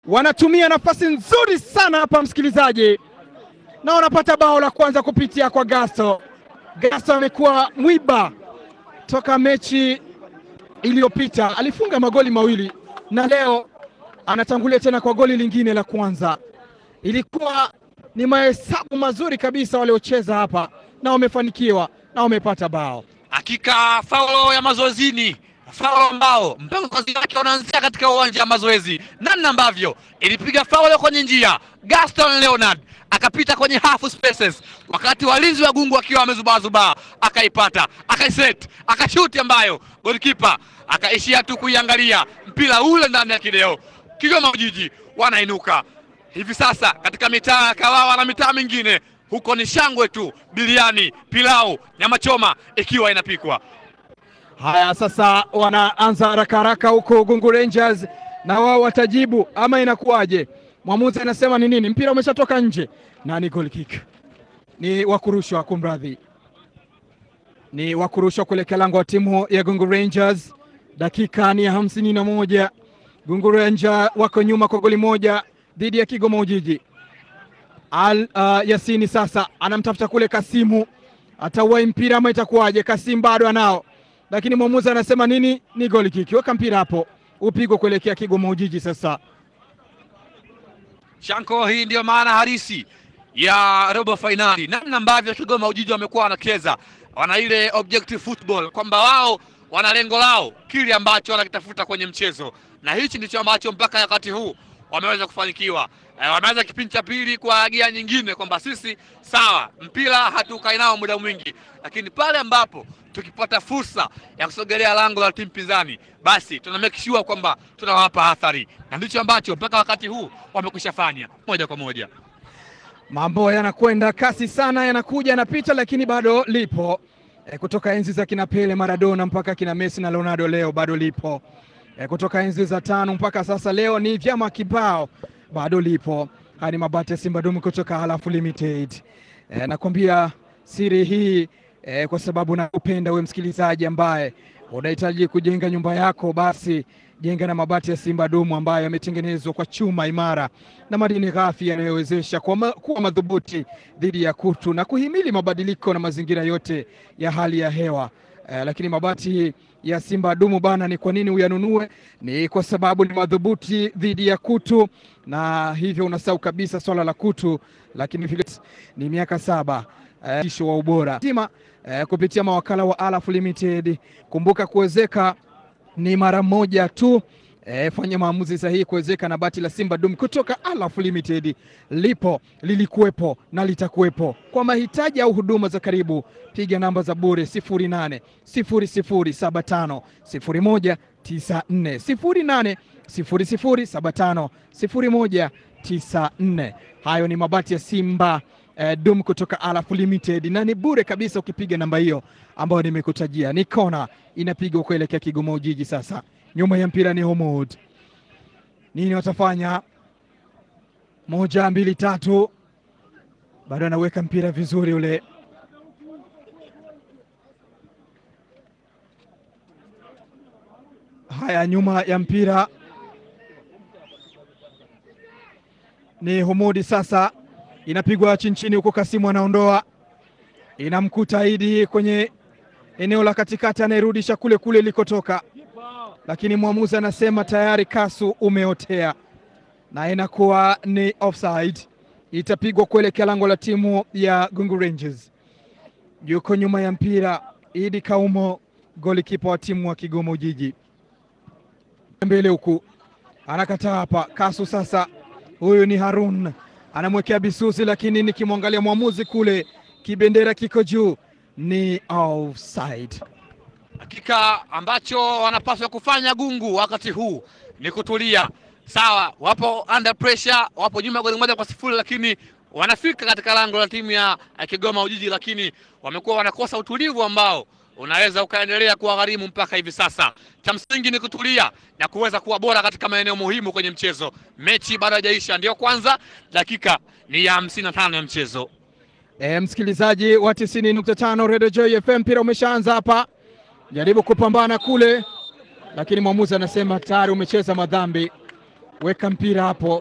wanatumia nafasi nzuri sana hapa, msikilizaji, na wanapata bao la kwanza kupitia kwa Gasto. Gasto amekuwa mwiba toka mechi iliyopita, alifunga magoli mawili na leo anatangulia tena kwa goli lingine la kwanza. Ilikuwa ni mahesabu mazuri kabisa waliocheza hapa, na wamefanikiwa na wamepata bao. Hakika faulo ya mazoezini, faulo ambao mpango kazi wake unaanzia katika uwanja wa mazoezi, namna ambavyo ilipiga faulo kwenye njia. Gaston Leonard akapita kwenye half spaces, wakati walinzi wa gungu akiwa wamezubaazubaa, akaipata akaiset, akashuti ambayo golikipa akaishia tu kuiangalia mpira ule ndani ya kideo. Kigoma Ujiji wanainuka hivi sasa katika mitaa ya Kawawa na mitaa mingine huko ni shangwe tu, biliani, pilau, nyama choma ikiwa inapikwa. Haya, sasa wanaanza haraka haraka huko Gungu Rangers, na wao watajibu ama inakuwaje? Mwamuzi anasema ni nini? Mpira umeshatoka nje na ni goal kick, ni wakurushwa, kumradhi, ni wakurushwa kuelekea lango wa timu ya Gungu Rangers. Dakika ni ya hamsini na moja. Gungu Rangers wako nyuma kwa goli moja dhidi ya Kigoma Ujiji. Al uh, Yasini sasa anamtafuta kule Kasimu, atauwai mpira ama itakuwaje? Kasimu bado anao, lakini mwamuzi anasema nini? Ni goli kiki. Weka mpira hapo upigwe kuelekea Kigoma Ujiji. Sasa Shanko, hii ndiyo maana halisi ya robo fainali, namna ambavyo Kigoma Ujiji wamekuwa wanacheza, wana ile objective football, kwamba wao wana lengo lao, kile ambacho wanakitafuta kwenye mchezo, na hichi ndicho ambacho mpaka wakati huu wameweza kufanikiwa. E, wameanza kipindi cha pili kwa gia nyingine kwamba sisi sawa, mpira hatukai nao muda mwingi, lakini pale ambapo tukipata fursa ya kusogelea lango la timu pinzani, basi tuna make sure kwamba tunawapa athari, na ndicho ambacho mpaka wakati huu wamekwisha fanya moja kwa moja. mambo yanakwenda kasi sana, yanakuja yanapita, lakini bado lipo e, kutoka enzi za kina Pele, Maradona mpaka kina Messi na Ronaldo, leo bado lipo e, kutoka enzi za tano mpaka sasa, leo ni vyama kibao bado lipo. Haya ni mabati ya Simba Dumu kutoka Halafu Limited. E, nakwambia siri hii e, kwa sababu nakupenda we msikilizaji ambaye unahitaji kujenga nyumba yako, basi jenga na mabati ya Simba Dumu ambayo yametengenezwa kwa chuma imara na madini ghafi yanayowezesha kuwa ma, kuwa madhubuti dhidi ya kutu na kuhimili mabadiliko na mazingira yote ya hali ya hewa. E, lakini mabati ya Simba Dumu bana, ni kwa nini uyanunue? Ni kwa sababu ni madhubuti dhidi ya kutu, na hivyo unasahau kabisa swala la kutu, lakini vile ni miaka saba isho wa ubora tima eh, kupitia mawakala wa Alaf Limited. Kumbuka kuwezeka ni mara moja tu. E, fanya maamuzi sahihi kuwezeka na bati la Simba Dum kutoka Alaf Limited. Lipo, lilikuwepo na litakuwepo. Kwa mahitaji au huduma za karibu, piga namba za bure 08 0075 0194 08 0075 0194. Hayo ni mabati ya Simba eh, Dum kutoka Alaf Limited na ni bure kabisa ukipiga namba hiyo ambayo nimekutajia. Ni kona inapigwa kuelekea Kigoma Ujiji. Sasa nyuma ya mpira ni Homod, nini watafanya? Moja, mbili, tatu, bado anaweka mpira vizuri ule Haya, nyuma ya mpira ni Humudi. Sasa inapigwa chini chini, huko Kasimu anaondoa, inamkuta Idi kwenye eneo la katikati, anayerudisha kule kule ilikotoka, lakini mwamuzi anasema tayari Kasu umeotea, na inakuwa ni offside. Itapigwa kuelekea lango la timu ya Gungu Rangers. Yuko nyuma ya mpira Idi Kaumo, golikipa wa timu wa Kigoma Ujiji mbele huku anakataa hapa. Kasu sasa, huyu ni Harun anamwekea Bisusi, lakini nikimwangalia mwamuzi kule, kibendera kiko juu, ni offside. Hakika ambacho wanapaswa kufanya Gungu wakati huu ni kutulia. Sawa, wapo under pressure, wapo nyuma goli moja kwa sifuri, lakini wanafika katika lango la timu ya Kigoma Ujiji, lakini wamekuwa wanakosa utulivu ambao unaweza ukaendelea kuwagharimu mpaka hivi sasa. Cha msingi ni kutulia na kuweza kuwa bora katika maeneo muhimu kwenye mchezo. Mechi bado haijaisha, ndio kwanza dakika ni ya hamsini na tano ya mchezo. E, msikilizaji wa tisini nukta tano Radio Joy FM, mpira umeshaanza hapa, jaribu kupambana kule, lakini mwamuzi anasema tayari umecheza madhambi. weka mpira hapo